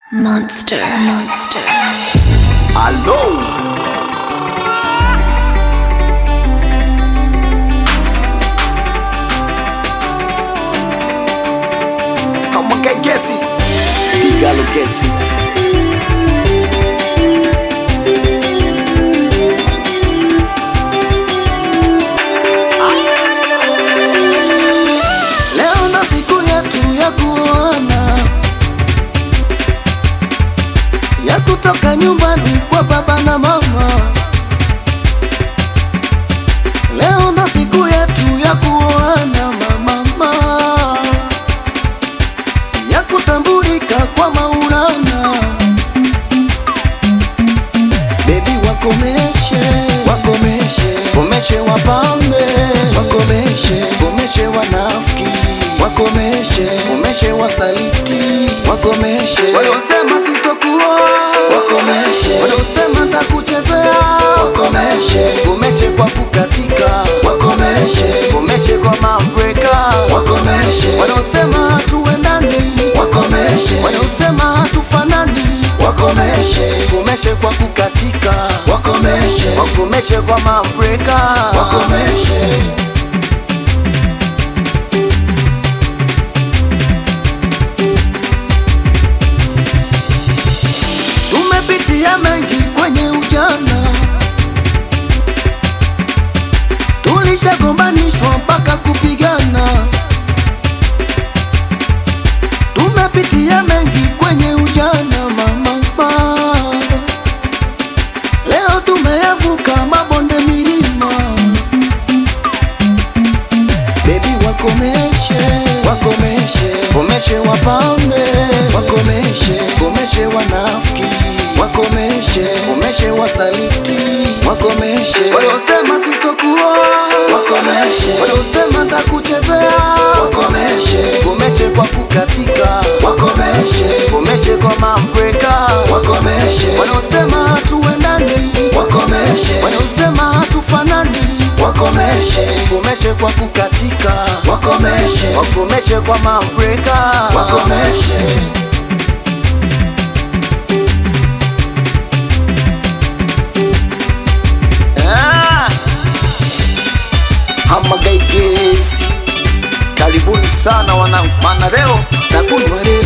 Monster. Monster. Alô? Kama kegesi Igalo gesi Leo ndo siku yetu ya kuona ya kutoka nyumbani kwa baba na mama. Leo ndo siku yetu ya kuona mama, ya kutambulika kwa Maulana. Bebi wakomeshe, wakomeshe, komeshe wapambe, wakomeshe, komeshe wanafiki, wakomeshe, komeshe wasaliti, wakomeshe, waliosema sitokuoa, wakomeshe, waliosema takuchezea, wakomeshe, komeshe kwa kukatika, wakomeshe, komeshe kwa mambreka, wakomeshe, waliosema hatuendani, wakomeshe, waliosema hatufanani, wakomeshe, komeshe kwa kukatika, wakomeshe, wakomeshe kwa mambreka, wakomeshe. Tumepitia mengi kwenye ujana, tulishagombanishwa mpaka kupigana. Tumepitia mengi kwenye ujana mama, leo tumeyavuka mabonde milima. Bebi wakomeshe, wakomeshe, komeshe wapambe, wakomeshe, komeshe wanafiki, wakomeshe, komeshe wasaliti, wakomeshe, waliosema sitokuoa, wakomeshe, waliosema takuchezea, wakomeshe, komeshe kwa kukatika, wakomeshe, komeshe kwa mambreka, wakomeshe, waliosema hatuendani, wakomeshe, waliosema hatufanani, wakomeshe, komeshe kwa kukatika, wakomeshe, wakomeshe kwa mambreka, wakomeshe. Ah! Hama gaigesi Karibuni sana wanangu Maana leo Takunywa leo